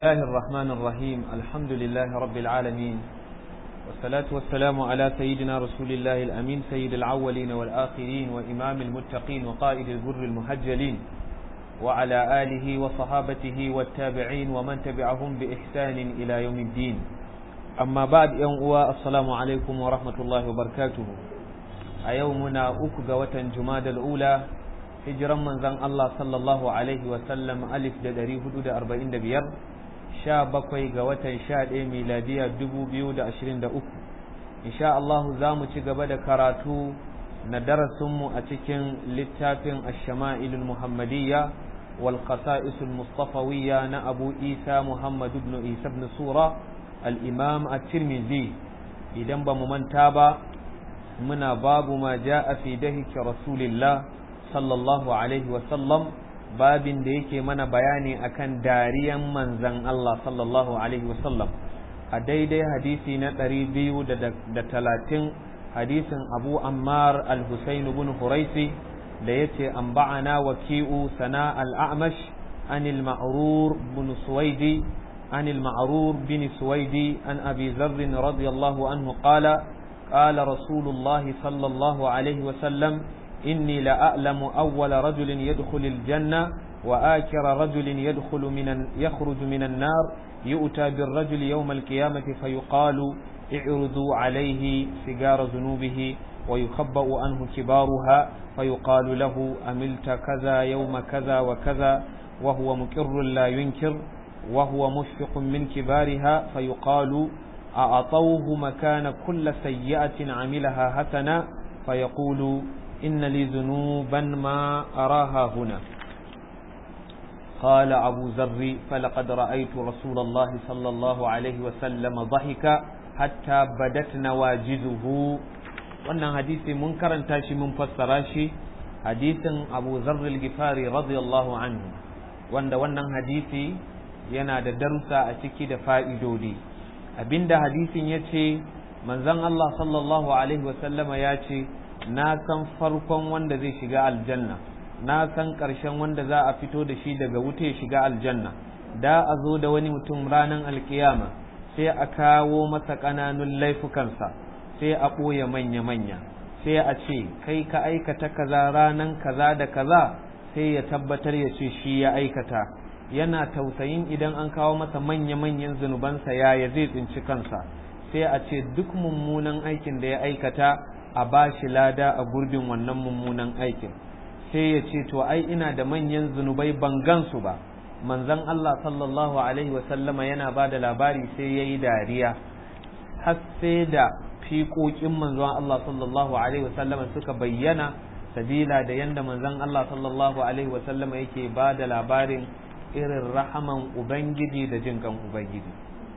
الله الرحمن الرحيم الحمد لله رب العالمين والصلاة والسلام على سيدنا رسول الله الأمين سيد العولين والآخرين وإمام المتقين وقائد البر المهجلين وعلى آله وصحابته والتابعين ومن تبعهم بإحسان إلى يوم الدين أما بعد يوم السلام عليكم ورحمة الله وبركاته أيومنا أكغوة جماد الأولى hijiran manzon Allah sallallahu alaihi wasallam alif da ɗari hudu da arba'in da biyar sha bakwai ga watan sha ɗaya miladiya dubu biyu da ashirin da uku insha Allah za mu ci gaba da karatu na darasinmu a cikin littafin ashama'ilul muhammadiyya wal qasa'isul mustafawiyya na abu isa muhammad ibn isa ibn sura al-imam at-tirmidhi idan ba mu manta ba muna babu ma ja'a fi dahiki rasulillah sallallahu alaihi wasallam babin da yake mana bayani akan dariyan manzan Allah sallallahu alaihi wasallam a daidai hadisi na ɗari biyu da talatin hadisin abu ammar al-husain bin huraisi da ya ce an ba'ana waki'u sana al-a'mash an al-ma'rur bin suwaidi an al-ma'rur bin suwaidi an abi zarrin radiyallahu anhu qala قال رسول الله صلى الله عليه وسلم إني لأعلم أول رجل يدخل الجنة وآكر رجل يدخل من يخرج من النار يؤتى بالرجل يوم القيامة فيقال اعرضوا عليه سجار ذنوبه ويخبأ عنه كبارها فيقال له أملت كذا يوم كذا وكذا وهو مكر لا ينكر وهو مشفق من كبارها فيقال أعطوه مكان كل سيئة عملها حسنا فيقول إن لي ذنوبا ما أراها هنا قال أبو ذر فلقد رأيت رسول الله صلى الله عليه وسلم ضحك حتى بدت نواجذه wannan hadisi mun karanta shi mun fassara shi hadisin Abu Zarr al-Ghifari radiyallahu anhu wanda wannan hadisi yana da darussa a ciki da fa'idodi abinda hadisin yace manzon Allah sallallahu alaihi wasallama ya ce na san farkon wanda zai shiga aljanna na san ƙarshen wanda za a fito da shi daga wuta ya shiga aljanna da a zo da wani mutum ranar alkiyama sai a kawo masa ƙananun laifukansa sai a ɓoye manya-manya sai a ce kai ka aikata kaza ranan kaza da kaza sai ya tabbatar ya ce shi ya aikata yana tausayin idan an kawo masa manya-manyan zunubansa yaya zai tsinci kansa sai a ce duk mummunan aikin da ya aikata a ba shi lada a gurbin wannan mummunan aikin sai ya ce to ai ina da manyan zunubai ban gansu ba manzon Allah sallallahu alaihi wasallama yana ba da labari sai ya yi dariya har sai da fiƙoƙin manzon Allah sallallahu alaihi wasallama suka bayyana sabila da yanda manzon Allah sallallahu alaihi wasallama yake ba da labarin irin rahaman ubangiji da jin kan ubangiji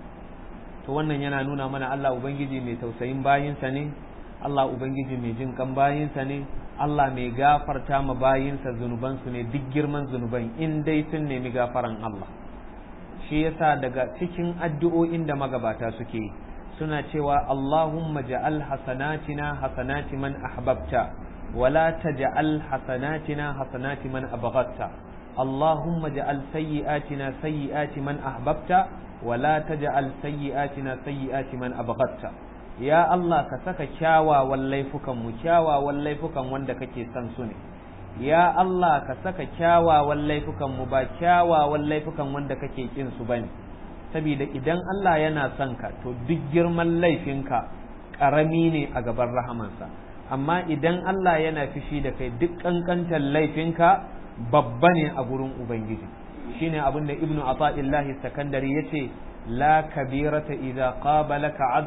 to wannan yana nuna mana Allah ubangiji mai tausayin bayinsa ne Allah Ubangiji mai jin kan bayinsa ne, Allah mai gafarta ma bayinsa zunubansu ne duk girman zunuban in dai sun nemi gafaran Allah. Shi yasa daga cikin addu'o'in da magabata suke suna cewa Allahumma ja'al hasanatina hasanati man ahbabta wala taj'al hasanatina hasanati man abghatta Allahumma ja'al sayyi'atina sayyi'ati man ahbabta wala taj'al sayyi'atina sayyi'ati man abghatta ya Allah ka saka kyawawan laifukan mu kyawawan laifukan wanda kake son su ne ya Allah ka saka kyawawan laifukan mu ba kyawawan laifukan wanda kake kin su bane saboda idan Allah yana son ka to duk girman laifinka karami ne a gaban rahamansa amma idan Allah yana fishi da kai duk kankantar laifinka babba ne a gurin ubangiji shine abin da ibnu ata'illahi sakandari yace لا كبيرة إذا قابلك عد...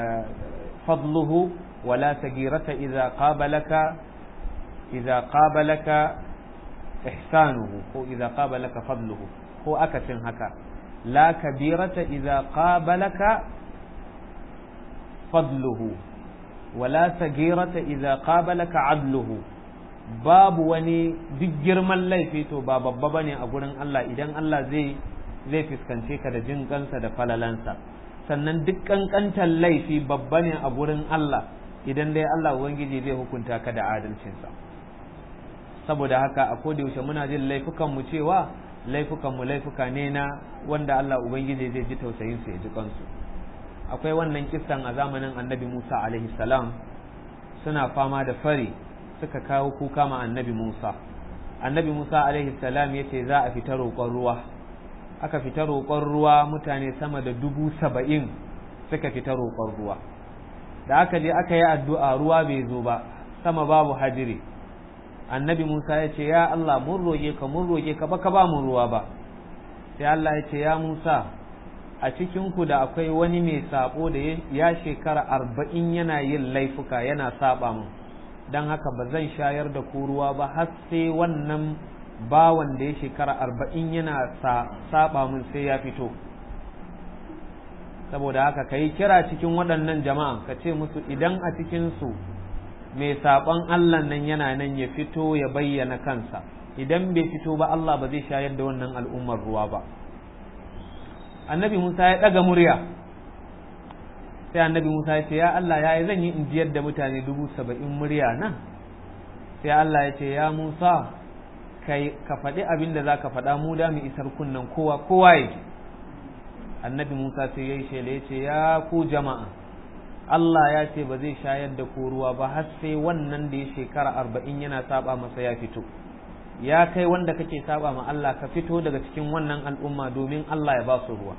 فضله ولا سجيرة إذا قابلك إذا قابلك إحسانه هو إذا قابلك فضله هو أكسن هكا لا كبيرة إذا قابلك فضله ولا سجيرة إذا قابلك عدله باب وني دجر من ليفيتو باب بابني أقول الله إذن الله زي zai fuskance ka da jin kansa da falalansa sannan duk kankantar laifi babba ne a gurin Allah idan dai Allah Ubangiji zai hukunta ka da adalcinsa saboda haka a yaushe muna jin laifukan mu cewa laifukanmu laifuka ne na wanda Allah Ubangiji zai ji tausayin su ya ji kansu akwai wannan kissan a zamanin annabi Musa alaihi salam suna fama da fari suka kawo kuka ma annabi Musa annabi Musa alaihi salam ya ce za a fita roƙon ruwa aka fita roƙon ruwa mutane sama da dubu saba'in suka fita roƙon ruwa da aka je aka yi addu'a ruwa bai zo ba sama babu hadiri annabi Musa ya ce ya Allah mun roƙe ka mun roƙe ka ba ka ba mu ruwa ba sai Allah ya ce ya Musa a cikinku da akwai wani mai sabo da ya shekara arba'in yana yin laifuka yana saba mun don haka ba zan shayar da ku ruwa ba har sai wannan bawan da ya shekara arba'in yana saba mun sai ya fito saboda haka ka yi kira cikin waɗannan jama'a ka ce musu idan a cikinsu mai saɓon Allah nan yana nan ya fito ya bayyana kansa idan bai fito ba Allah ba zai shayar da wannan al'ummar ruwa ba annabi Musa ya ɗaga murya sai annabi Musa ya ce ya Allah ya yi zan yi injiyar da mutane dubu saba'in murya nan sai Allah ya ce ya Musa ka faɗi abin da za ka faɗa mu da mu isar kunnan kowa kowa ya ji annabi Musa sai ya yi shela ya ce ya ku jama'a Allah ya ce ba zai shayar da ku ruwa ba har sai wannan da ya shekara arba'in yana saba masa ya fito ya kai wanda kake saba ma Allah ka fito daga cikin wannan al'umma domin Allah ya ba su ruwa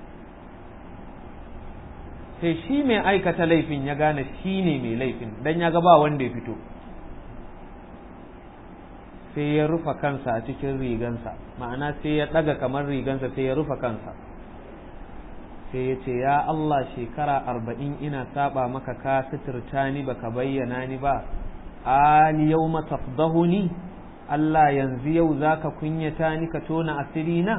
sai shi mai aikata laifin ya gane shi ne mai laifin dan ya ga ba wanda ya fito sai ya rufa kansa a cikin rigansa ma'ana sai ya ɗaga kamar rigansa sai ya rufa kansa sai ya ce ya Allah shekara arba'in ina saba maka ka suturta ni baka bayyana ni ba ali yau matafdahuni Allah yanzu yau za ka kunyata ni ka tona asiri na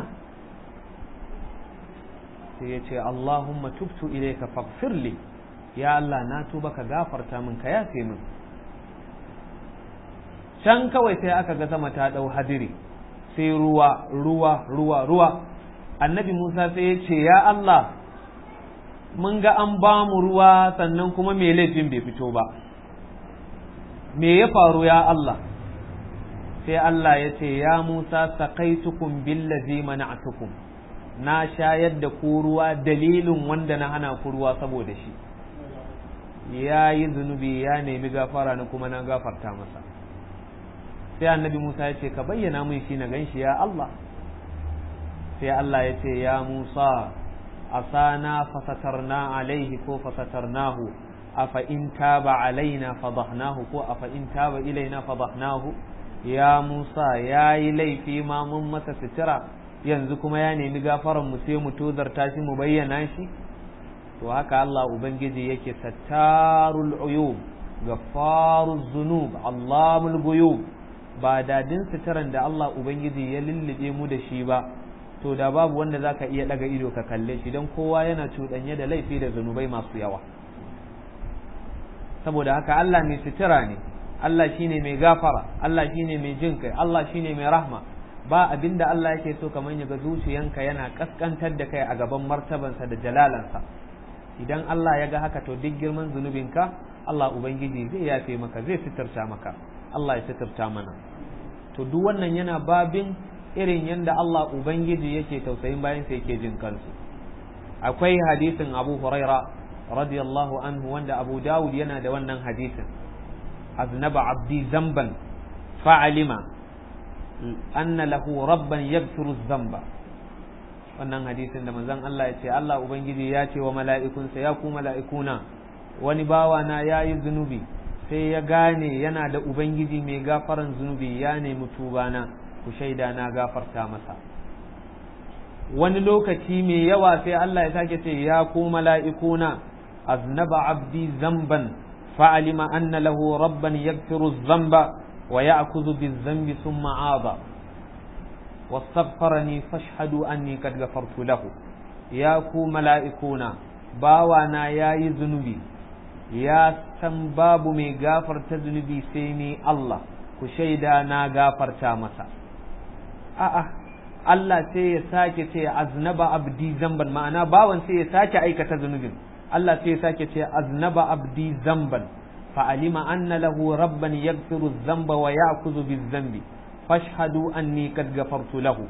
sai ya ce Allahumma tubtu ilayka faghfirli ya Allah na tuba ka gafarta min ka yafe min can kawai sai aka ga sama ta dau hadiri sai ruwa ruwa ruwa ruwa annabi Musa sai ya ce ya Allah mun ga an ba mu ruwa sannan kuma me laifin bai fito ba me ya faru ya Allah sai Allah ya ce ya Musa saqaitukum billazi mana'tukum na shayar da ku ruwa dalilin wanda na hana ku ruwa saboda shi ya yi zunubi ya nemi gafara na kuma na gafarta masa sai annabi Musa ya ce ka bayyana mun shi na ganshi ya Allah sai Allah ya ce ya Musa asana fasatarna alaihi ko fasatarnahu afa in taba alaina fadahnahu ko afa in taba ilaina fadahnahu ya Musa ya yi laifi ma mun masa sitira yanzu kuma ya nemi gafaran mu sai mu tozarta shi mu bayyana shi to haka Allah ubangiji yake sattarul uyub gaffaruz zunub allamul guyub ba dadin sitiran da Allah ubangiji ya lullube mu da shi ba to da babu wanda zaka iya daga ido ka kalle shi don kowa yana cuɗanye da laifi da zunubai masu yawa saboda haka Allah mai sitira ne Allah shine mai gafara Allah shine mai jin kai Allah shine mai rahma ba abinda Allah yake so kamar ya ga zuciyanka yana kaskantar da kai a gaban martabansa da jalalansa idan Allah ya ga haka to duk girman zunubinka Allah ubangiji zai yafe maka zai sitirta maka Allah ya sitirta mana to duk wannan yana babin irin yadda Allah ubangiji yake tausayin bayan sa yake jin kansu akwai hadisin Abu Huraira radiyallahu anhu wanda Abu Dawud yana da wannan hadisin aznaba abdi zamban fa'alima anna lahu rabban yaghfiru dhanba wannan hadisin da manzon Allah ya ce Allah ubangiji ya ce wa mala'ikunsa ya ku mala'ikuna wani bawa na yayi zunubi sai ya gane yana da ubangiji mai gafaran zunubi ya nemi tubana ku shaida na gafarta masa wani lokaci mai yawa sai Allah ya sake ce ya ku mala'ikuna aznaba abdi zamban fa'alima anna lahu rabban yaghfiru dhanba ويأخذ بالذنب ثم عاض واستغفرني فاشهدوا أني قد غفرت له يا كو ملائكونا باوانا يا ذنوبي يا san babu mai gafarta zunubi sai ni Allah ku shaida na gafarta masa a'a Allah sai ya sake ce aznaba abdi zamban ma'ana bawan sai ya sake aikata zunubin Allah sai ya sake ce aznaba abdi zamban فعلم أن له ربا يغفر الذنب ويأخذ بالذنب فاشهدوا أني قد غفرت له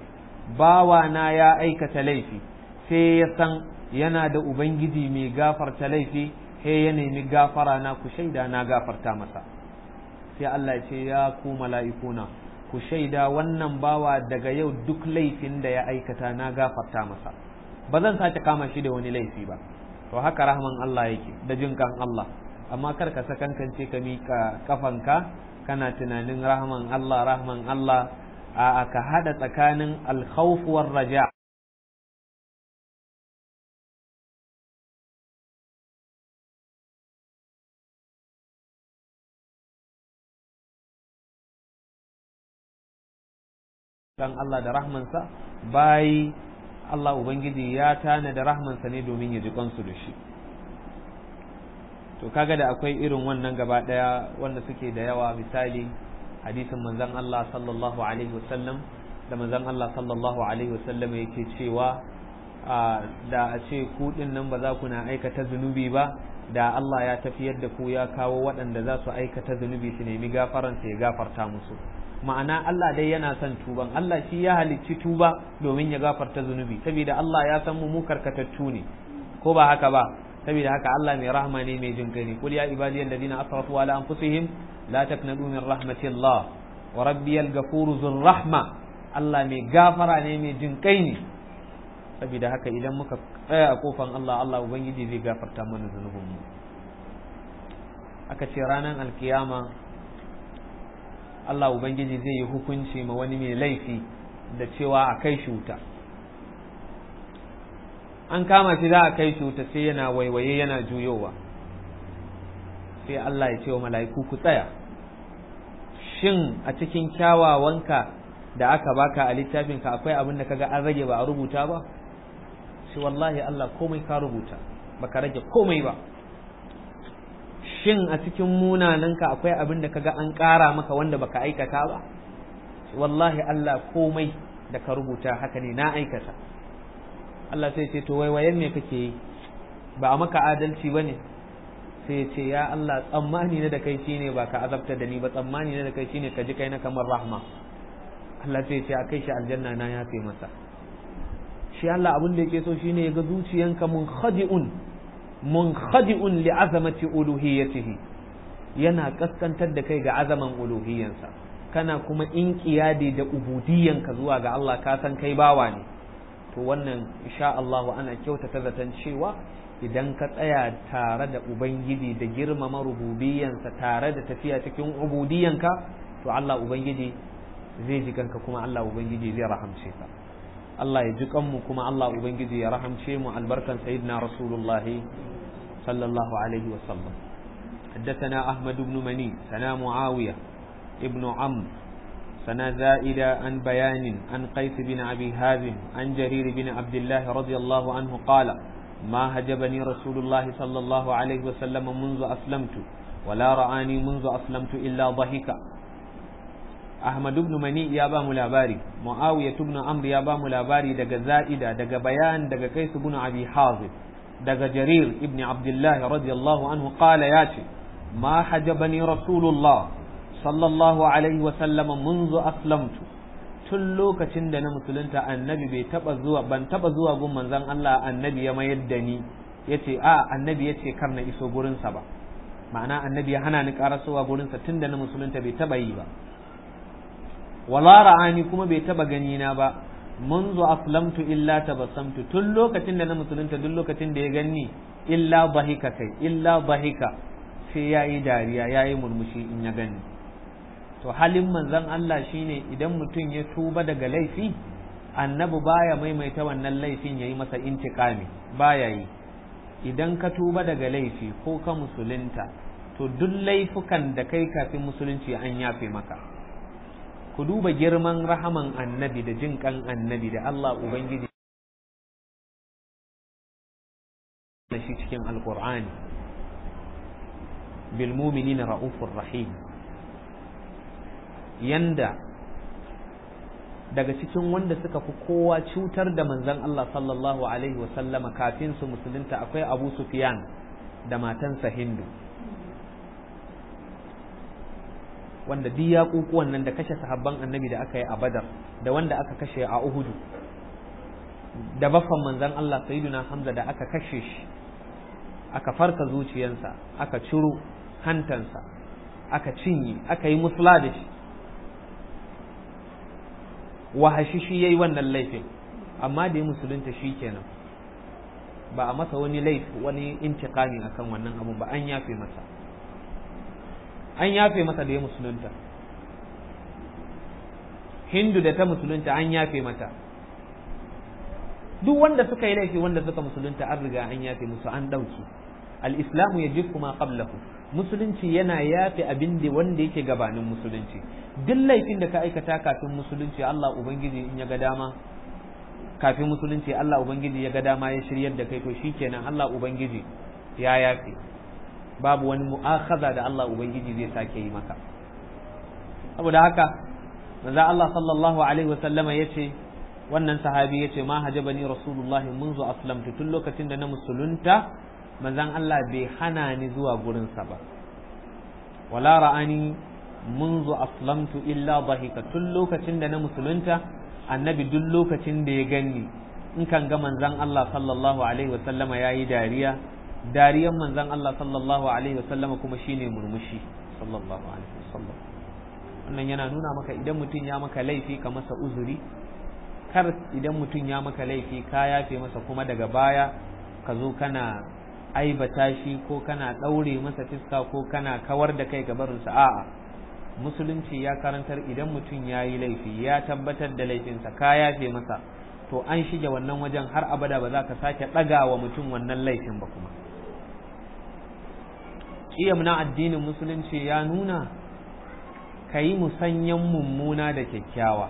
bawa na ya aikata laifi sai ya san yana da ubangiji mai gafarta laifi he ya nemi gafara na ku shaida na gafarta masa sai Allah ya ce ya ku mala'ikuna ku shaida wannan bawa daga yau duk laifin da ya aikata na gafarta masa ba zan sake kama shi da wani laifi ba to haka rahman Allah yake da jinkan Allah amma kar ka sakankance ka mika kafanka kana tunanin rahman Allah rahman Allah a ka hada tsakanin alkhawf war raja dan Allah da rahmansa bai Allah Ubangiji ya tana da rahmansa ne domin ya ji kansu da shi to kaga da akwai irin wannan gaba daya wanda suke da yawa misali hadisin manzon Allah sallallahu alaihi wasallam da manzon Allah sallallahu alaihi wasallam yake cewa da a ce ku din nan ba za ku na aikata zunubi ba da Allah ya tafiyar da ku ya kawo waɗanda za su aikata zunubi su nemi gafaransa ya gafarta musu ma'ana Allah dai yana son tuban Allah shi ya halicci tuba domin ya gafarta zunubi saboda Allah ya san mu karkatattu ne ko ba haka ba saboda haka Allah mai rahma ne mai jin ne kul ya ibadi alladhina asrafu ala anfusihim la taknadu min rahmatillah wa rabbiyal ghafuru dhur rahma Allah mai gafara ne mai jin kai ne saboda haka idan muka tsaya a kofan Allah Allah ubangiji zai gafarta mana zunubinmu aka ce ranar alkiyama Allah Ubangiji zai yi hukunci ma wani mai laifi da cewa a kai shi wuta an kama shi za a kai shi wuta sai yana waiwaye yana juyowa sai Allah ya ce wa mala'iku ku tsaya shin a cikin kyawawanka da aka baka a littafinka akwai abin da kaga an rage ba a rubuta ba shi wallahi Allah komai ka rubuta baka rage komai ba shin a cikin munananka akwai abin da kaga an ƙara maka wanda baka aikata ba wallahi Allah komai da ka rubuta haka ne na aikata Allah sai ce to waiwayen me kake yi ba a maka adalci bane sai ce ya Allah tsammani na da kai shine ba ka azabta da ni ba tsammani na da kai shine ka ji kai na kamar rahma Allah sai ce a kai shi aljanna na ya fi masa shi Allah abin da yake so shine ya ga zuciyanka mun khadi'un munkhadi'un li azamati uluhiyyatihi yana kaskantar da kai ga azaman uluhiyyansa kana kuma inqiyadi da ubudiyyanka zuwa ga Allah ka san kai bawa ne to wannan insha Allah ana kyautata zaton cewa idan ka tsaya tare da ubangiji da girmama rububiyyansa tare da tafiya cikin ubudiyyanka to Allah ubangiji zai ji kanka kuma Allah ubangiji zai rahamce ka Allah ya ji kanmu kuma Allah ubangiji ya rahamce mu albarkan sayyidina rasulullahi صلى الله عليه وسلم حدثنا أحمد بن مني سنا معاوية ابن عمرو سنا زائدة عن بيان عن قيس بن أبي هازم عن جرير بن عبد الله رضي الله عنه قال ما هجبني رسول الله صلى الله عليه وسلم منذ أسلمت ولا رآني منذ أسلمت إلا ضحك أحمد بن مني يا با ملاباري معاوية بن عمرو يا با ملاباري دق زائدة دق بيان دق قيس بن أبي حازم daga jarir ibn abdullahi radiyallahu anhu qala ya ce ma hajabani rasulullah sallallahu alaihi wa sallama munzu aslamtu tun lokacin da na musulunta annabi bai taba zuwa ban taba zuwa gun manzon Allah annabi ya mayar da ni yace a annabi yace kar na iso gurin sa ba ma'ana annabi ya hana ni karasowa gurin sa tunda na musulunta bai taba yi ba wala ra'ani kuma bai taba gani na ba منذ أسلمت إلا تبسمت تل لوكتين دنا مسلمت دل لوكتين دي غني إلا ضحك كي إلا ضحك sai ya yi dariya ya yi murmushi in ya gani to halin manzon Allah shine idan mutum ya tuba daga laifi annabi baya maimaita wannan laifin ya yi masa intikami baya yi idan ka tuba daga laifi ko ka musulunta to duk laifukan da kai kafin musulunci an yafe maka ku duba girman rahaman annabi da jin kan annabi da Allah Ubangiji da shi cikin alkur'ani bil mu'minina ra'ufur rahim yanda daga cikin wanda suka fi kowa cutar da manzon Allah sallallahu alaihi wasallama kafin su musulunta akwai Abu Sufyan da matansa Hindu wanda duk yaƙuƙuwan nan da kashe sahabban annabi da aka yi a badar da wanda aka kashe a uhudu da baffan manzon Allah sayyiduna Hamza da aka kashe shi aka farka zuciyansa aka ciro hantansa aka cinye aka yi musula da shi wahashi shi yayi wannan laifin amma da ya musulunta shi kenan ba a masa wani laifi wani intiqami akan wannan abun ba an yafe masa an yafe masa da ya musulunta hindu da ta musulunta an yafe mata duk wanda suka yi laifi wanda suka musulunta an riga an yafe musu an ɗauki al-islamu ya ma qablahu musulunci yana yafe abin da wanda yake gabanin musulunci duk laifin da ka aikata kafin musulunci Allah ubangiji in ya ga dama kafin musulunci Allah ubangiji ya ga dama ya shiryar da kai to shikenan Allah ubangiji ya yafe babu wani mu'akhadha da Allah ubangiji zai sake yi maka saboda haka manzo Allah sallallahu alaihi wasallama yace wannan sahabi yace ma hajabani rasulullahi منذ aslamtu tun lokacin da na musulunta manzon Allah bai hana ni zuwa gurinsa ba wala ra'ani منذ aslamtu illa dhahika tun lokacin da na musulunta annabi duk lokacin da ya ganni in kan ga manzon Allah sallallahu alaihi wasallama yayi dariya dariyan manzon Allah sallallahu alaihi wasallama kuma shine murmushi sallallahu alaihi wasallam wannan yana nuna maka idan mutum ya maka laifi ka masa uzuri kar idan mutum ya maka laifi ka yafe masa kuma daga baya ka zo kana aibata shi ko kana ɗaure masa fiska ko kana kawar da kai gabarinsa a'a musulunci ya karantar idan mutum ya yi laifi ya tabbatar da laifinsa ka yafe masa to an shige wannan wajen har abada ba za ka sake ɗaga wa mutum wannan laifin ba kuma ƙiyam na addinin musulunci ya nuna ka yi musanyen mummuna da kyakkyawa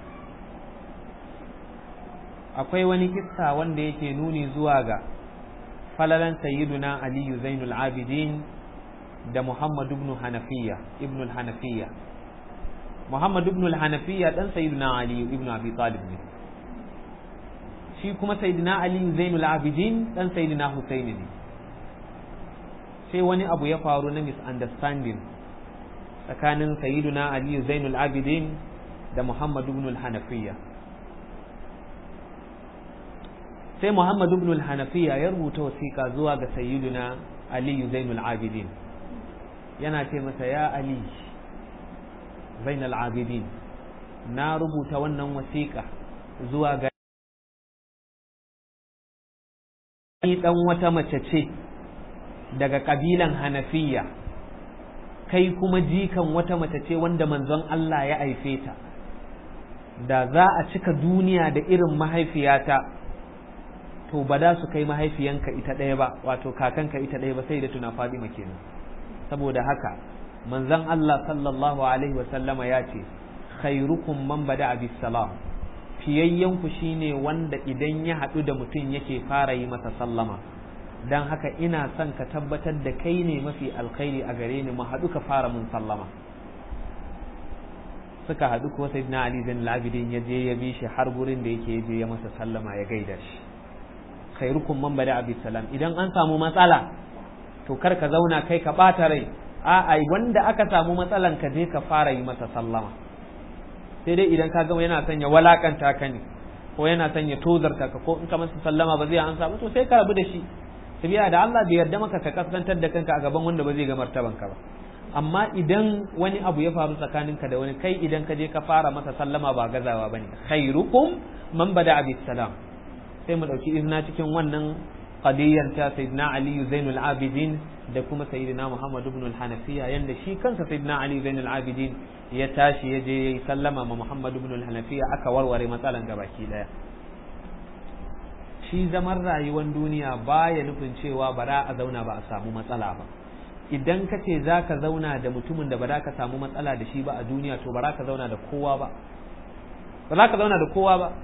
akwai wani kissa wanda yake nuni zuwa ga falalan sayyiduna aliyu zainul abidin da muhammad ibn hanafiya ibn hanafiya muhammad ibn hanafiya dan sayyiduna aliyu ibn abi talib ne shi kuma sayyiduna aliyu zainul abidin dan sayyiduna husaini ne sai wani abu ya faru na misunderstanding tsakanin sayyiduna aliyu zainul abidin da muhammad ibn hanafiya sai Muhammad ibn al-Hanafiya ya rubuta wasiƙa zuwa ga sayyiduna Ali Zainul Abidin yana ce masa ya Ali Zainul Abidin na rubuta wannan wasiƙa zuwa ga ni dan wata mace ce daga kabilan Hanafiya kai kuma jikan wata mace ce wanda manzon Allah ya haife ta da za a cika duniya da irin mahaifiyata to ba da su kai mahaifiyanka ita ɗaya ba wato kakanka ita ɗaya ba sai da tuna Fadima kenan saboda haka manzon Allah sallallahu alaihi wa sallama ya ce khairukum man bada bis salam fiyayyen ku shine wanda idan ya haɗu da mutum yake fara yi masa sallama dan haka ina son ka tabbatar da kai ne mafi alkhairi a gare ni mu haɗu ka fara mun sallama suka haɗu ko sayyidina Ali zan labidin ya je ya bi shi har gurin da yake je ya masa sallama ya gaida shi khairukum man bada abi salam idan an samu matsala to kar ka zauna kai ka bata rai a ai wanda aka samu matsalan ka je ka fara yi masa sallama sai dai idan ka gama yana sanya walakanta ka ne ko yana sanya tozarta ka ko in ka masa sallama ba zai an samu to sai ka rabu da shi tabiya da Allah bai yarda maka ka kaskantar da kanka a gaban wanda ba zai ga martaban ka ba amma idan wani abu ya faru tsakaninka da wani kai idan ka je ka fara masa sallama ba gazawa bane khairukum man bada abi salam sai mu ɗauki izina cikin wannan qadiyyar ta sayyidina ali zainul abidin da kuma sayyidina muhammad ibn al-hanafiya yanda shi kansa sayyidina ali zainul abidin ya tashi ya je yayi sallama ma muhammad ibn al-hanafiya aka warware matsalan gabaki daya shi zaman rayuwar duniya baya nufin cewa ba za a zauna ba a samu matsala ba idan ka ce za ka zauna da mutumin da ba za ka samu matsala da shi ba a duniya to ba za ka zauna da kowa ba ba za ka zauna da kowa ba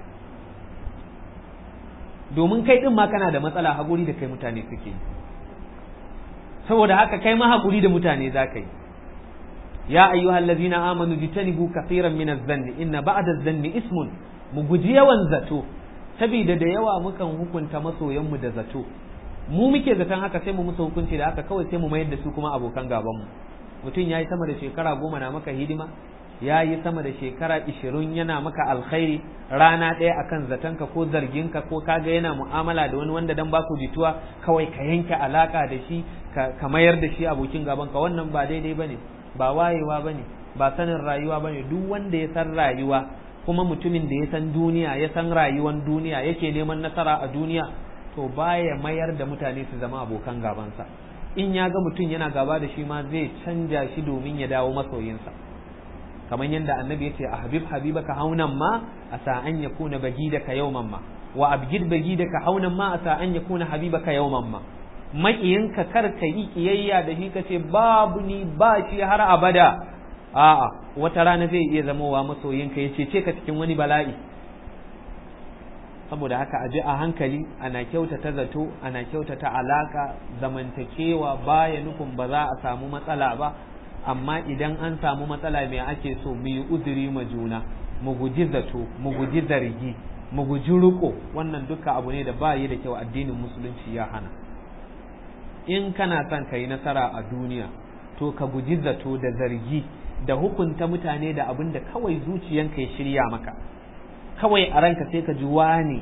domin kai din ma kana da matsala haƙuri da kai mutane suke saboda haka kai ma haƙuri da mutane za ka yi ya ayyuhal ladzina amanu jitanibu kaseeran min az-zanni inna ba'da az-zanni ismun mu guji yawan zato saboda da yawa mukan hukunta masoyan mu da zato mu muke zaton haka sai mu musu hukunci da haka kawai sai mu mayar da su kuma abokan gaban mu mutum yayi sama da shekara goma na maka hidima ya yi sama da shekara ishirin yana maka alkhairi rana ɗaya akan zatonka ko zarginka ko kaga yana mu'amala da wani wanda dan baku jituwa kawai ka yanke alaka da shi ka mayar da shi abokin gabanka wannan ba daidai bane ba wayewa bane ba sanin rayuwa bane duk wanda ya san rayuwa kuma mutumin da ya san duniya ya san rayuwan duniya yake neman nasara a duniya to baya mayar da mutane su zama abokan gabansa in ya ga mutum yana gaba da shi ma zai canja shi domin ya dawo masoyinsa kamar yadda annabi ya ce a habib habibaka haunan ma a sa'an ya kuna bagidaka yawman ma wa abgid bagidaka haunan ma a sa'an ya kuna habibaka yawman ma maƙiyinka kar ka yi kiyayya da shi ka ce babu ni ba shi har abada a'a wata rana zai iya zamowa masoyinka ya cece ka cikin wani bala'i saboda haka a ji a hankali ana kyautata zato ana kyautata alaka zamantakewa baya nufin ba za a samu matsala ba amma idan an samu matsala mai ake so mu yi uzuri ma juna mu guji zato mu guji zargi mu guji riko wannan duka abu ne da ba yi da kyau addinin musulunci ya hana in kana son ka yi nasara a duniya to ka guji zato da zargi da hukunta mutane da abin da kawai zuciyanka ya shirya maka kawai a ranka sai ka ji wane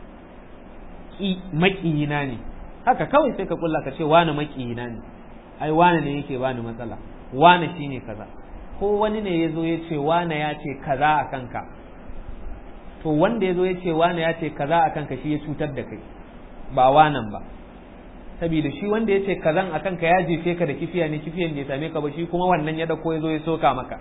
maƙiyina ne haka kawai sai ka kulla ka ce wane maƙiyina ne ai wane ne yake bani matsala wane shine kaza ko wani ne ya zo ya ce wane ya ce kaza a kanka to wanda ya zo ya ce wane ya ce kaza a kanka shi ya cutar da kai ba wanan ba saboda shi wanda ya ce kazan a kanka ya jefe ka da kifiya ne kifiyan bai same ka ba shi kuma wannan ya dauko ya zo ya soka maka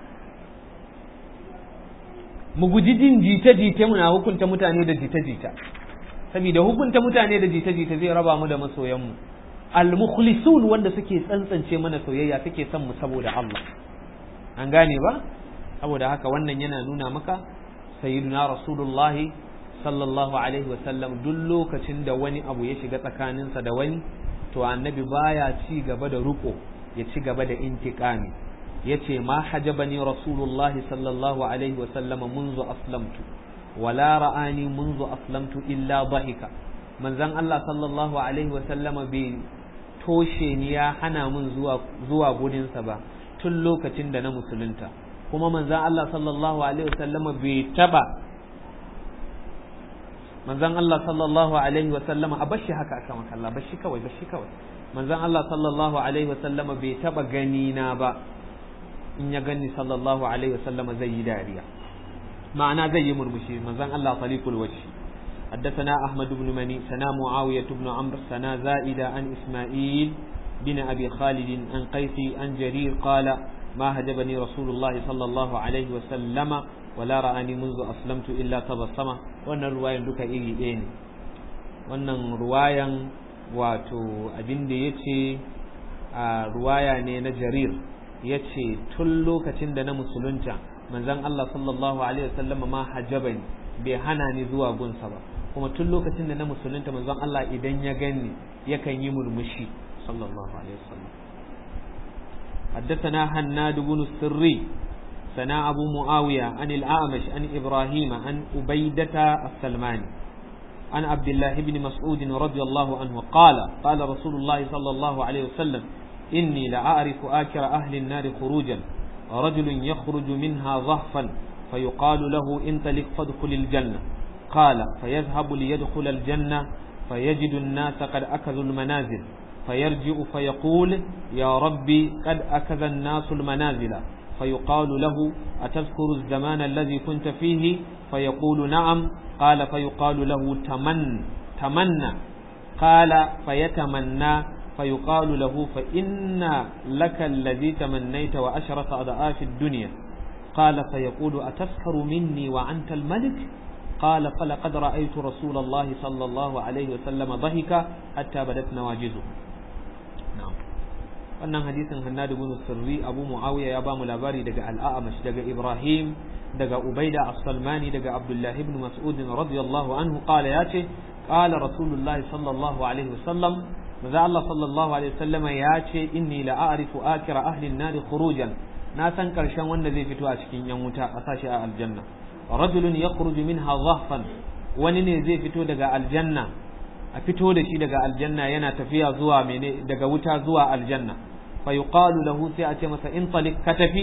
mu guji jin jita-jita muna hukunta mutane da jita-jita saboda hukunta mutane da jita-jita zai raba mu da masoyanmu al-mukhlisun wanda suke tsantsance mana soyayya suke son mu saboda Allah an gane ba saboda haka wannan yana nuna maka sayyiduna rasulullahi sallallahu alaihi wa sallam duk lokacin da wani abu ya shiga tsakaninsa da wani to annabi baya ci gaba da ruko ya ci gaba da intiqami yace ma hajabani rasulullahi sallallahu alaihi wa sallama منذ aslamtu wala ra'ani منذ aslamtu illa dhahika manzon Allah sallallahu alaihi wa sallama bai toshe ni ya hana mun zuwa zuwa gurinsa ba tun lokacin da na musulunta kuma manzon Allah sallallahu alaihi wa sallama bai taba manzon Allah sallallahu alaihi wa sallama a bashi haka aka makalla bashi kawai bashi kawai manzon Allah sallallahu alaihi wa sallama bai taba gani na ba in ya gani sallallahu alaihi wa sallama zai yi dariya ma'ana zai yi murmushi manzon Allah taliqul wajhi حدثنا أحمد بن مني سنا معاوية بن عمرو سنا زائدة عن إسماعيل بن أبي خالد عن قيس عن جرير قال ما هجبني رسول الله صلى الله عليه وسلم ولا رآني منذ أسلمت إلا تبسم وأن الرواية لك إيه إيه وأن رواية wato abin da ya ce a ruwaya ne na jarir ya ce tun lokacin da na musulunta manzon Allah sallallahu alaihi wasallam ma hajabani bai hana ni zuwa gunsa ba kuma tun lokacin da na musulunta manzon Allah idan ya gani yakan yi murmushi sallallahu alaihi wasallam حدثنا هناد بن السري سنا أبو معاوية عن الأعمش عن إبراهيم عن أبيدة السلماني عن عبد الله بن مسعود رضي الله عنه قال قال رسول الله صلى الله عليه وسلم إني لأعرف آكر أهل النار خروجا رجل يخرج منها ضحفا فيقال له انطلق فادخل الجنة قال فيذهب ليدخل الجنة فيجد الناس قد أكذوا المنازل فيرجع فيقول يا ربي قد أكذ الناس المنازل فيقال له أتذكر الزمان الذي كنت فيه فيقول نعم قال فيقال له تمن تمنى قال فيتمنى فيقال له فإن لك الذي تمنيت وأشرة أضعاف الدنيا قال فيقول أتسخر مني وأنت الملك قال فلقد رأيت رسول الله صلى الله عليه وسلم ضحك حتى بدت نواجزه نعم wannan hadisin Hannad ibn Sirri Abu Muawiya ya bamu labari daga Al-A'mash daga Ibrahim daga Ubaida As-Salmani daga Abdullah ibn Mas'ud radiyallahu anhu qala yace qala Rasulullah sallallahu alaihi wasallam maza Allah sallallahu alaihi wasallama yace inni la a'rifu akira ahli an-nar khurujan na san karshen wanda zai fito a cikin yan wuta a sashi a aljanna rajulun yakhruju minha dhahfan wani ne zai fito daga aljanna a fito da shi daga aljanna yana tafiya zuwa mene daga wuta zuwa aljanna fa yuqalu lahu sai a ce masa in talik ka tafi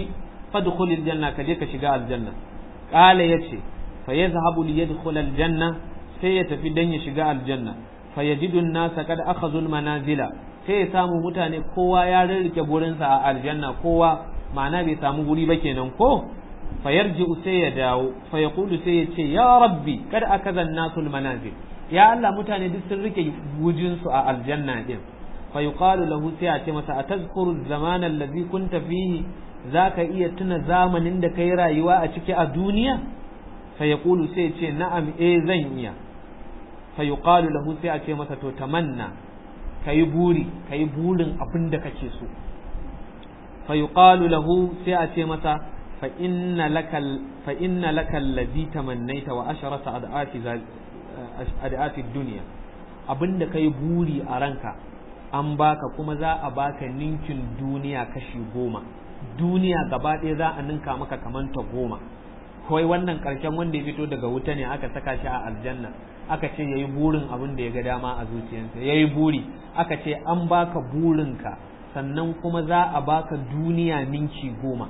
fadkhulil janna ka je ka shiga aljanna qala yace fa yazhabu li yadkhul aljanna sai ya tafi dan ya shiga aljanna fa yajidu an-nasa kad akhadhu al-manazila sai ya samu mutane kowa ya rarrike gurinsa a aljanna kowa ma'ana bai samu guri ba kenan ko fa yarji'u sai ya dawo fa yaqulu sai ya ce ya rabbi kad akaza an-nasul manazil ya Allah mutane duk sun rike gujinsu a aljanna din fa yuqalu lahu sai a ce masa atazkuru zamana allazi kunta fihi zaka iya tuna zamanin da kai rayuwa a ciki a duniya fa yaqulu sai ya ce na'am eh zan iya fa yuqalu lahu sai a ce masa to tamanna kayi buri kayi burin abin da kake so fa yuqalu lahu sai a ce masa fa inna lakal fa inna lakal ladhi tamannaita wa asharata ad'ati ad'ati dunya abinda kai buri a ranka an baka kuma za a baka ninkin duniya kashi goma duniya gaba ɗaya za a ninka maka kaman ta goma kawai wannan ƙarshen wanda ya fito daga wuta ne aka saka shi a aljanna aka ce yayi burin abin da ya ga dama a zuciyarsa yayi buri aka ce an baka burinka sannan kuma za a baka duniya ninki goma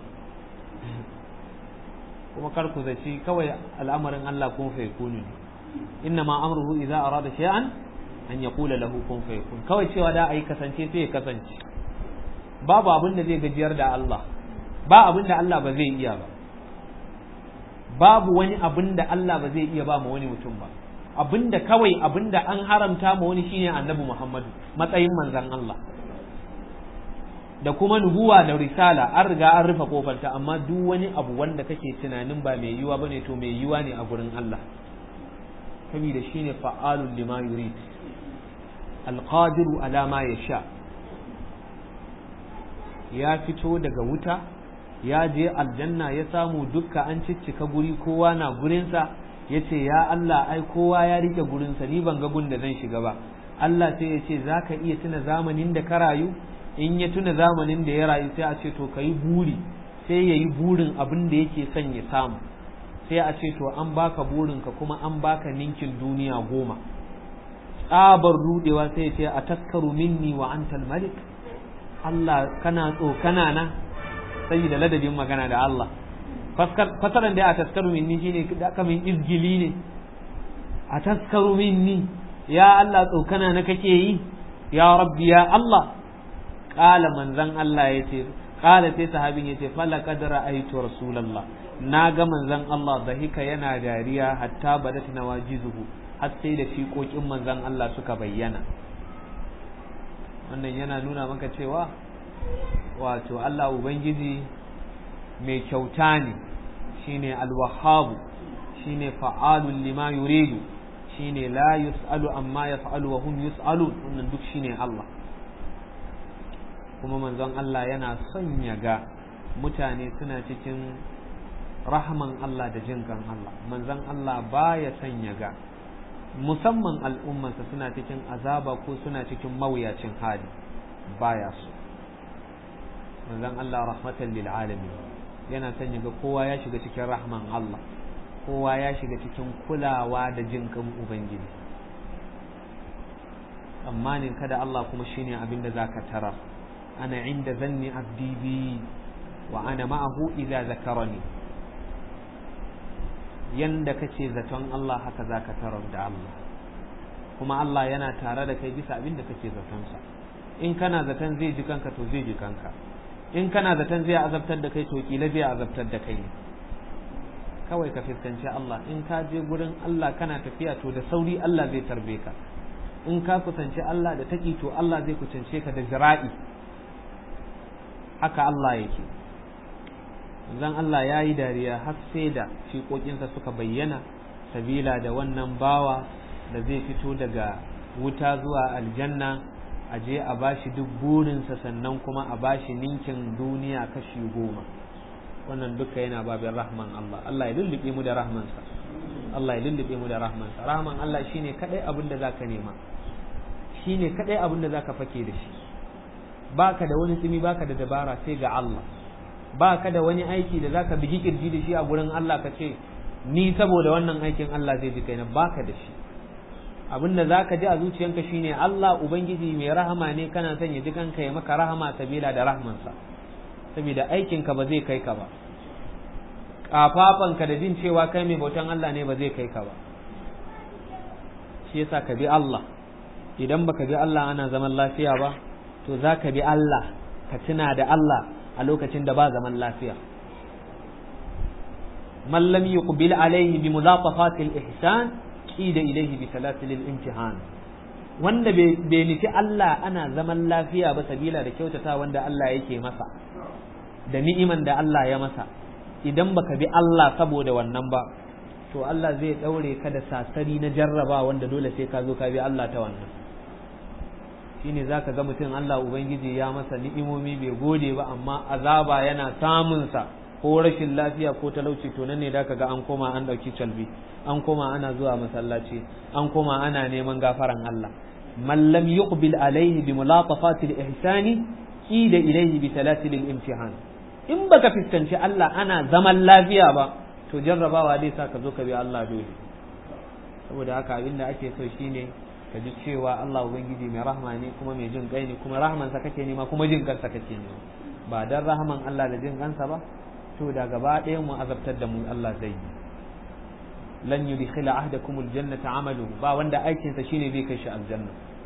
kuma kar ku zaci kawai al'amarin Allah kun fa yakunu ne inna ma amruhu idza arada shay'an an yaqula lahu kun fa yakun kawai cewa da ai kasance sai ya kasance babu abin da zai gajiyar da Allah ba abin da Allah ba zai iya ba babu wani abin da Allah ba zai iya ba ma wani mutum ba abinda kawai abinda an haramta ma wani shine annabi Muhammadu matsayin manzon Allah da kuma nubuwa da risala an riga an rufe kofarta amma duk wani abu wanda kake tunanin ba mai yiwa bane to mai yiwa ne a gurin Allah saboda shine fa'alul lima yurid alqadiru ala ma yasha ya fito daga wuta ya je aljanna ya samu dukka an ciccika guri kowa na gurinsa ya ce ya Allah ai kowa ya rike gurinsa ni ban ga gun da zan shiga ba Allah sai ya ce za ka iya tuna zamanin da ka rayu in ya tuna zamanin da ya rayu sai a ce to ka yi buri sai ya yi burin abin da yake son ya samu sai a ce to an baka burinka kuma an baka ninkin duniya goma tsabar rudewa sai ya ce a taskaru minni wa antal malik Allah kana tsokana na saboda ladabin magana da Allah fasaran da a taskaru minni shine da kamin izgili ne a taskaru minni ya Allah tsokana na kake yi ya rabbi ya Allah qala manzan Allah yace qala sai sahabin yace fala qad ra'aytu rasulullah naga manzan Allah dahika yana dariya hatta badat nawajizuhu har sai da fiƙoƙin manzan Allah suka bayyana wannan yana nuna maka cewa wato Allah ubangiji mai kyauta ne shine alwahabu shine fa'alun lima yuridu shine la yus'alu amma yaf'alu wa hum yus'alun wannan duk shine Allah kuma manzon Allah yana son ya ga mutane suna cikin rahman Allah da jinkan Allah manzon Allah baya son ya ga musamman al'ummansa suna cikin azaba ko suna cikin mawuyacin hali baya so manzon Allah rahmatan lil alamin yana son ya ga kowa ya shiga cikin rahman Allah kowa ya shiga cikin kulawa da jinkan ubangiji tsammanin kada Allah kuma shine abin da zaka tara ana inda zanni abdi bi wa ana ma'ahu idza zakarani yanda kace zaton Allah haka zaka tarar da Allah kuma Allah yana tare da kai bisa abin da kake zaton sa in kana zaton zai ji kanka to zai ji kanka in kana zaton zai azabtar da kai to kila zai azabtar da kai kawai ka fuskanci Allah in ka je gurin Allah kana tafiya to da sauri Allah zai tarbe ka in ka kusanci Allah da taki to Allah zai kusance ka da zira'i haka Allah yake zan Allah ya yi dariya har sai da fiƙoƙinsa suka bayyana sabila da wannan bawa da zai fito daga wuta zuwa aljanna a je a bashi duk burinsa sannan kuma a bashi ninkin duniya kashi goma wannan duka yana babin rahman Allah Allah ya lullube mu da rahmansa Allah ya lullube mu da rahmansa rahman Allah shine kadai abin da zaka nema shine kadai abin da zaka fake da shi baka da wani tsimi baka da dabara sai ga Allah baka da wani aiki da zaka bigi kirji da shi a gurin Allah ka ce ni saboda wannan aikin Allah zai ji kaina baka da shi abin da zaka ji a zuciyanka shine Allah ubangiji mai rahama ne kana son ya ji kanka ya maka rahama sabila da rahmansa saboda aikinka ba zai kai ka ba kafafanka da jin cewa kai mai bautan Allah ne ba zai kai ka ba shi yasa ka bi Allah idan baka bi Allah ana zaman lafiya ba to za ka bi Allah ka tuna da Allah a lokacin da ba zaman lafiya man lam yuqbil alayhi bi mulatafati al-ihsan qida ilayhi bi salatil imtihan wanda bai nufi Allah ana zaman lafiya ba sabila da kyautata wanda Allah yake masa da ni'iman da Allah ya masa idan baka bi Allah saboda wannan ba to Allah zai daure ka da sasari na jarraba wanda dole sai ka zo ka bi Allah ta wannan shine zaka ga mutum Allah ubangiji ya masa ni'imomi bai gode ba amma azaba yana samun sa ko rashin lafiya ko talauci to nan ne da ga an koma an dauki calbi an koma ana zuwa masallaci an koma ana neman gafaran Allah man lam yuqbil alaihi bi mulatafati al-ihsani qida ilayhi bi salatil imtihan in baka fiskanci Allah ana zaman lafiya ba to jarrabawa zai sa ka zo ka bi Allah dole saboda haka abin da ake so shine ka ji cewa Allah ubangiji mai rahma ne kuma mai jin kai ne kuma rahmansa kake nema kuma jin kansa kake nema ba dan rahman Allah da jin kansa ba to da gaba ɗaya mu azabtar da mu Allah zai yi lan yudkhila ahdakum aljannata amalu ba wanda aikin sa shine zai kai shi aljanna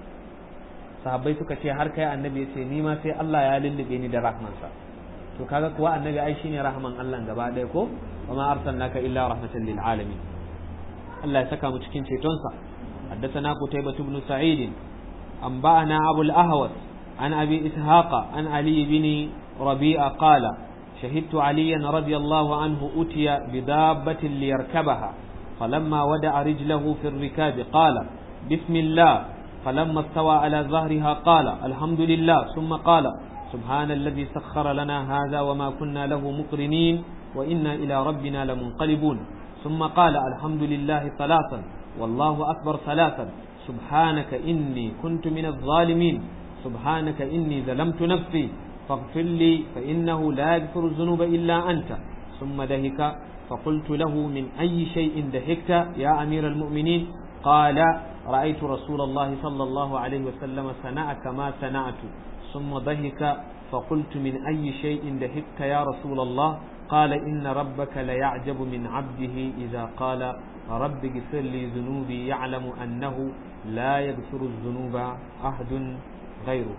sahabbai suka ce har kai annabi ya ce ni ma sai Allah ya lullube ni da rahmansa to kaga kuwa annabi ai shine rahman Allah gaba ɗaya ko wa ma arsalnaka illa rahmatan lil alamin Allah ya saka mu cikin cetonsa حدثنا قتيبة بن سعيد أنبأنا أبو الأهوس عن أبي إسحاق عن علي بن ربيعة قال شهدت عليا رضي الله عنه أتي بدابة ليركبها فلما ودع رجله في الركاب قال بسم الله فلما استوى على ظهرها قال الحمد لله ثم قال سبحان الذي سخر لنا هذا وما كنا له مقرنين وإنا إلى ربنا لمنقلبون ثم قال الحمد لله ثلاثا والله أكبر ثلاثا سبحانك إني كنت من الظالمين سبحانك إني ظلمت نفسي فاغفر لي فإنه لا يغفر الذنوب إلا أنت ثم دهك فقلت له من أي شيء دهكت يا أمير المؤمنين قال رأيت رسول الله صلى الله عليه وسلم صنع كما صنعت ثم ضحك فقلت من أي شيء دهكت يا رسول الله قال إن ربك ليعجب من عبده إذا قال رب اغفر لي ذنوبي يعلم أنه لا يغفر الذنوب أحد غيره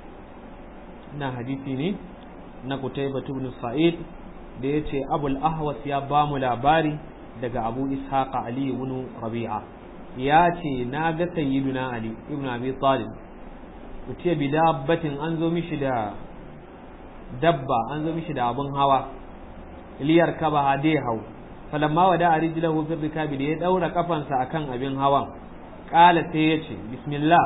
na hadisi ne na Qutayba ibn Sa'id da yace Abul Ahwas ya ba mu labari daga Abu Ishaq Ali ibn Rabi'a ya ce na ga sayyiduna Ali ibn Abi Talib utiya bi dabbatin an zo mishi da dabba an zo mishi da abun hawa liyar kaba hade hau falamma wada a rijlahu fi rikabi da ya daura kafansa akan abin hawan kala sai ya ce bismillah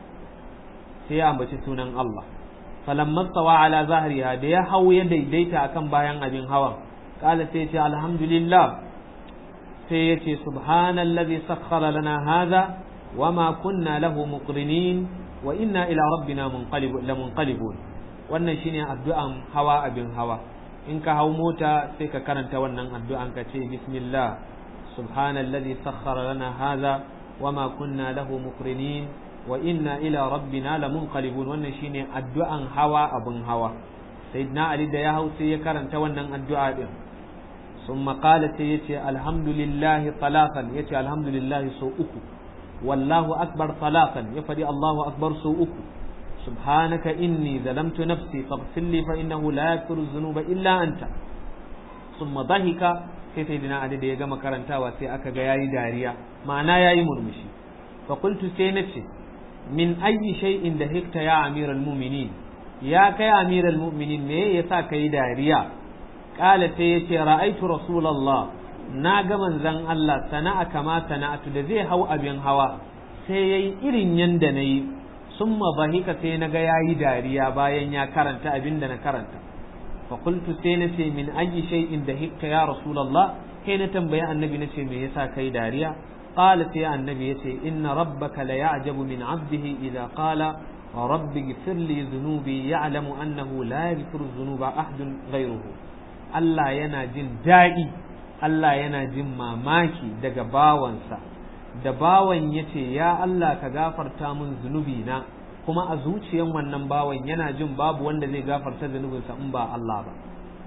sai ya ambaci sunan Allah falamma stawa ala zahriha da ya hau ya daidaita akan bayan abin hawan kala sai ya ce alhamdulillah sai ya ce subhanallazi sakhkhara lana hadha wama kunna lahu muqrinin wa inna ila rabbina munqalibun wannan shine addu'an hawa abin hawa in ka hau mota sai ka karanta wannan addu'an ka ce bismillah subhanallazi sakhkhara lana hadha wama kunna lahu muqrinin wa inna ila rabbina lamunqalibun wannan shine addu'an hawa abun hawa sayyidina ali da ya hau sai ya karanta wannan addu'a din ثم قال سيتي الحمد لله ثلاثا يتي الحمد لله سو uku والله أكبر ثلاثا يفدي الله أكبر سو uku سبحانك إني ظلمت نفسي فاغفر لي فإنه لا يغفر الذنوب إلا أنت ثم ضحك sai sai dina da ya gama karantawa sai aka ga yayi dariya ma'ana yayi murmushi fa qultu sai nace min ayyi shay'in da hikta ya amiral mu'minin ya kai amiral mu'minin me yasa kai dariya qala sai yace ra'aitu rasulullah na ga manzon Allah sana'a kama sana'atu da zai hau abin hawa sai yayi irin yanda nayi summa bahika sai naga yayi dariya bayan ya karanta abin da na karanta fa qultu sai nace min ayyi shay'in da hikka ya rasulullah kai na tambayi annabi nace me yasa kai dariya qala sai annabi yace inna rabbaka la ya'jabu min 'abdihi idza qala rabbi ighfir li dhunubi ya'lamu annahu la yaghfiru dhunuba ahadun ghayruhu Allah yana jin daɗi Allah yana jin mamaki daga bawansa da bawan yace ya Allah ka gafarta min zunubi na kuma a zuciyan wannan bawan yana jin babu wanda zai gafarta zunubinsa in ba Allah ba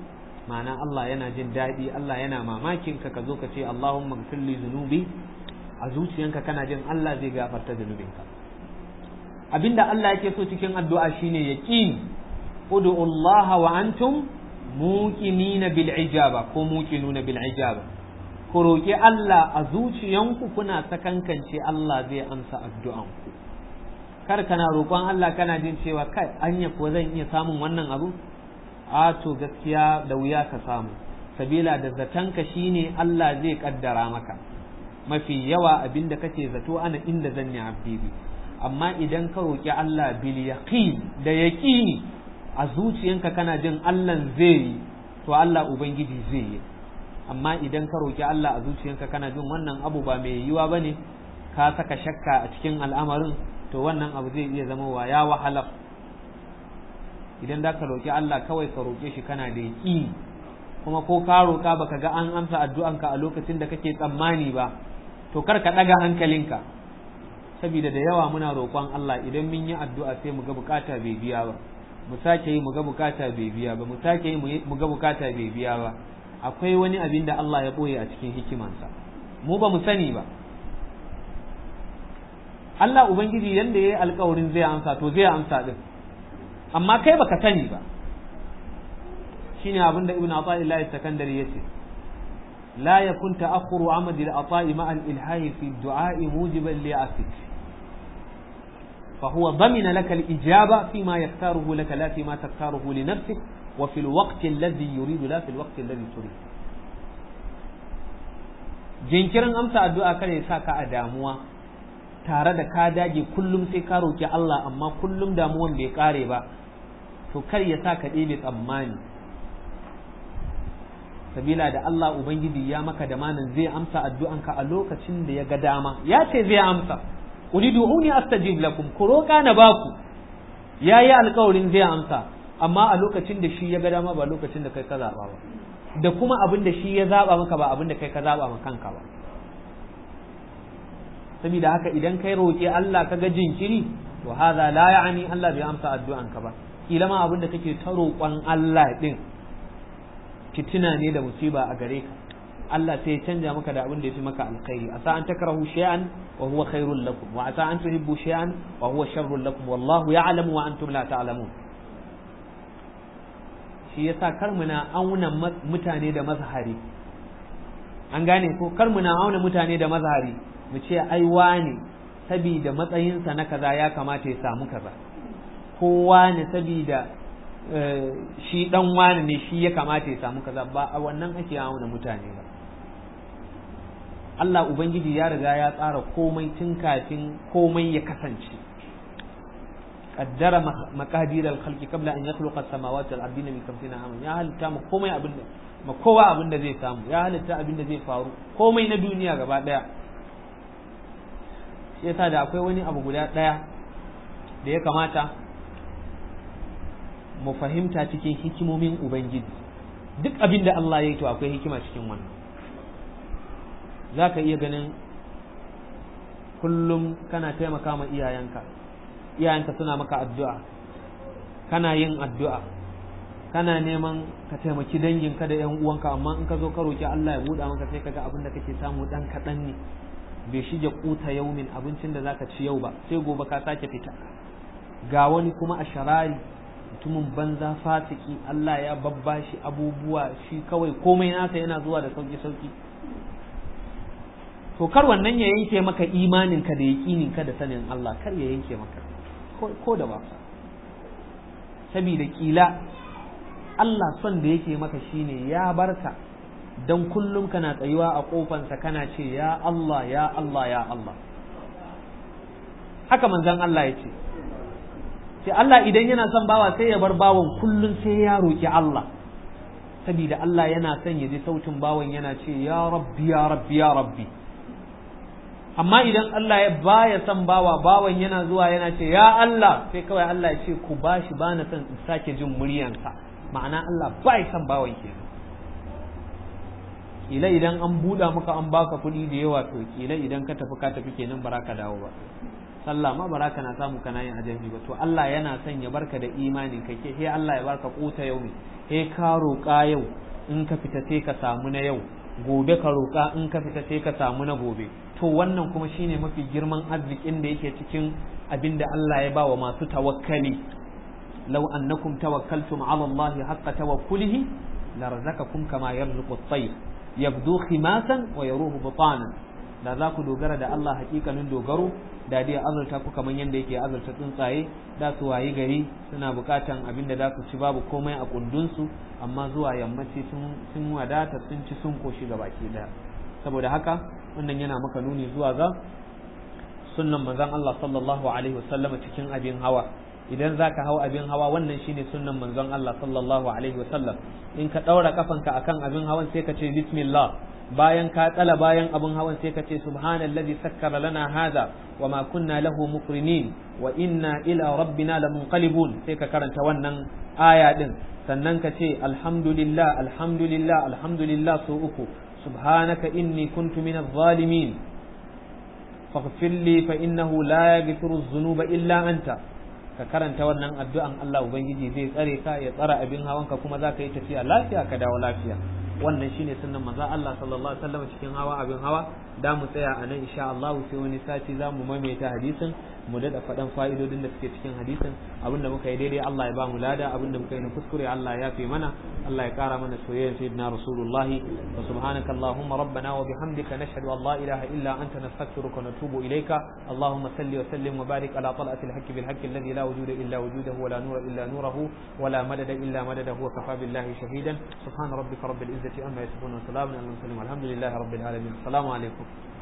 ma'ana Allah yana jin daɗi Allah yana mamakin ka ka zo ka ce Allahumma gfir li zunubi a zuciyanka kana jin Allah zai gafarta zunubinka abinda Allah yake so cikin addu'a shine yaqin ud'u Allah wa antum muqinina bil ijaba ko muqinuna bil ijaba ku roki Allah a zuciyanku kuna sakankance Allah zai amsa addu'anku kar kana roƙon Allah kana jin cewa kai anya ko zan iya samun wannan abu a to gaskiya da wuya ka samu sabila da zatanka shine Allah zai kaddara maka mafi yawa abinda kake zato ana inda zan yi abdibi amma idan ka roƙi Allah bil yaqin da yaqini a zuciyanka kana jin Allah zai yi to Allah ubangiji zai yi amma idan ka roƙi Allah a zuciyanka kana jin wannan abu ba mai yiwuwa bane ka saka shakka a cikin al'amarin to wannan abu zai iya zama wa ya wahala idan da ka roƙi Allah kawai ka roƙe shi kana da yaƙini kuma ko ka roƙa baka ga an amsa addu'anka a lokacin da kake tsammani ba to kar ka ɗaga hankalinka saboda da yawa muna roƙon Allah idan mun yi addu'a sai mu ga bukata bai biya ba mu sake yi mu ga bukata bai biya ba mu sake yi mu ga bukata bai biya ba akwai wani abin da Allah ya ɓoye a cikin hikimansa mu ba mu sani ba Allah Ubangiji yanda ya yi alkawarin zai amsa to zai amsa din amma kai baka sani ba shine abin da Ibn Athaillah Sakandari yace la yakun ta'akhkhuru amadi al-ata'i ma'a al-ilhahi fi ad-du'a'i mujiban li asik فهو ضمن لك الإجابة فيما يختاره لك لا فيما تختاره لنفسك وفي الوقت الذي يريد لا في الوقت الذي تريد jinkirin amsa addu'a kare sa ka a damuwa tare da ka dage kullum sai ka roki Allah amma kullum damuwan bai kare ba to kar ya sa ka ɗebe tsammani sabila da Allah Ubangiji ya maka da manin zai amsa addu'anka a lokacin da ya ga dama ya ce zai amsa ulidu'uni astajib lakum ku roƙa na baku yayi alƙawarin zai amsa amma a lokacin da shi ya ga dama ba lokacin da kai ka zaba ba da kuma abin da shi ya zaba maka ba abin da kai ka zaba ma kanka ba saboda haka idan kai roƙi Allah ka ga jinkiri to hadha la ya'ni Allah bai amsa addu'anka ba kila ma abin da kake ta roƙon Allah din fitina ne da musiba a gare ka Allah sai ya canja maka da abin da ya fi maka alkhairi asa an takrahu shay'an wa huwa khairul lakum wa asa an tuhibbu shay'an wa huwa sharrul lakum wallahu ya'lamu wa antum la ta'lamun shi yasa kar muna auna mutane da mazhari an gane ko kar muna auna mutane da mazhari mu ce ai wane sabida matsayinsa na kaza ya kamata ya samu kaza kowa ne sabida shi dan wani ne shi ya kamata ya samu kaza ba a wannan ake auna mutane ba Allah Ubangiji ya riga ya tsara komai tun kafin komai ya kasance qaddara maqadir al-khalqi qabla an yakhluqa as-samawati wal ardi bi 50 aman ya halitta mu komai abin da ma kowa abin da zai samu ya halitta abin da zai faru komai na duniya gaba daya shi yasa da akwai wani abu guda daya da ya kamata mu fahimta cikin hikimomin Ubangiji duk abin da Allah ya yi to akwai hikima cikin wannan za ka iya ganin kullum kana taimaka ma iyayenka iyayenka suna maka addu'a kana yin addu'a kana neman ka taimaki danginka da ‘yan uwanka amma in ka zo ka roki Allah ya buɗa maka sai kaga abin da kake samu ɗan kaɗan ne bai shige kuta yaumin abincin da zaka ci yau ba sai gobe ka sake fita ga wani kuma a sharari mutumin banza fasiki Allah ya babbashi abubuwa shi kawai komai nasa yana zuwa da sauki sauki to kar wannan ya yanke maka imanin ka da yaƙinin ka da sanin Allah kar ya yanke maka ko da wasa saboda kila Allah son da yake maka shine ya barka dan kullum kana tsayuwa a kofansa kana ce ya Allah ya Allah ya Allah haka manzon Allah ya ce sai Allah idan yana son bawa sai ya bar bawan kullum sai ya roki Allah saboda Allah yana son ya ji sautin bawan yana ce ya rabbi ya rabbi ya rabbi amma idan Allah ya baya son bawa bawan yana zuwa yana ce ya Allah sai kawai Allah ya ce ku bashi bana son in sake jin muryansa ma'ana Allah bai son bawan kenan kila idan an buɗa maka an baka kuɗi da yawa to kila idan ka tafi ka tafi kenan ba ka dawo ba sallah ma ba na samu kana yin ajabi ba to Allah yana son ya barka da imanin kai ke sai Allah ya barka kuta yau ne sai ka roƙa yau in ka fita sai ka samu na yau gobe ka roƙa in ka fita sai ka samu na gobe to wannan kuma shine mafi girman arzikin da yake cikin abin da Allah ya bawa masu tawakkali law annakum tawakkaltum ala Allah haqqa tawakkulihi larzaqakum kama yarzuqu at-tayr yabdu khimasan wa yaruhu butanan da za ku dogara da Allah hakikanin dogaro da dai azurta ku kamar yadda yake azurta tsuntsaye da su wayi gari suna bukatan abin da za su ci babu komai a kundunsu amma zuwa yammaci sun wadata sun ci sun koshi ga baki daya saboda haka wannan yana maka nuni zuwa ga sunnan manzon Allah sallallahu alaihi wasallam cikin abin hawa idan zaka hau abin hawa wannan shine sunnan manzon Allah sallallahu alaihi wasallam in ka daura kafanka akan abin hawan sai ka ce bismillah bayan ka tsala bayan abin hawan sai ka ce subhanallazi sakkara lana hadha wa ma kunna lahu muqrinin wa inna ila rabbina lamunqalibun sai ka karanta wannan aya din sannan ka ce alhamdulillah alhamdulillah alhamdulillah so uku subhanaka inni kuntu minadh zalimin faghfir li fa innahu la yaghfiru dhunuba illa anta ka karanta wannan addu'an Allah ubangiji zai tsare ka ya tsara abin hawanka kuma za ka yi tafiya lafiya ka dawo lafiya wannan shine sunnan manzo Allah sallallahu alaihi wasallam cikin hawa abin hawa da mu tsaya a nan insha Allah sai wani sati za mu maimaita hadisin mu dada faɗan fa'idodin da suke cikin hadisin abinda muka yi daidai Allah ya ba mu lada abinda muka yi na kuskure Allah ya yafe mana Allah ya kara mana soyayyar sayyidina rasulullahi wa subhanaka allahumma rabbana wa bihamdika nashhadu an la ilaha illa anta nastaghfiruka wa natubu ilayka allahumma salli wa sallim wa barik ala tal'ati al-haqqi bil haqqi alladhi la wujuda illa wujudahu wa la nura illa nuruhu wa la madada illa madadahu wa kafa billahi shahidan subhana rabbika rabbil izzati amma yasifun wa salamun alal mursalin walhamdulillahi rabbil alamin assalamu alaikum